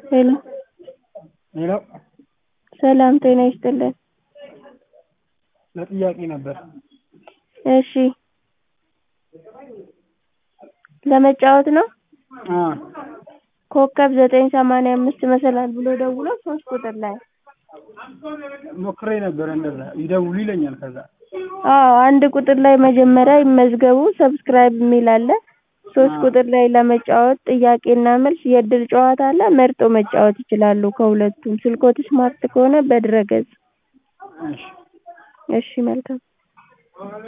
ሄሎ ሄሎ ሰላም ጤና ይስጥልን ለጥያቄ ነበር እሺ ለመጫወት ነው አ ኮከብ ዘጠኝ ሰማንያ አምስት መሰላል ብሎ ደውሎ ሶስት ቁጥር ላይ ሞክሬ ነበር እንደዛ ይደውሉ ይለኛል ከዛ አዎ አንድ ቁጥር ላይ መጀመሪያ ይመዝገቡ ሰብስክራይብ የሚል አለ ሶስት ቁጥር ላይ ለመጫወት ጥያቄና መልስ የእድል ጨዋታ አለ መርጠው መጫወት ይችላሉ ከሁለቱም ስልክዎት ስማርት ከሆነ በድረ-ገጽ እሺ እሺ መልካም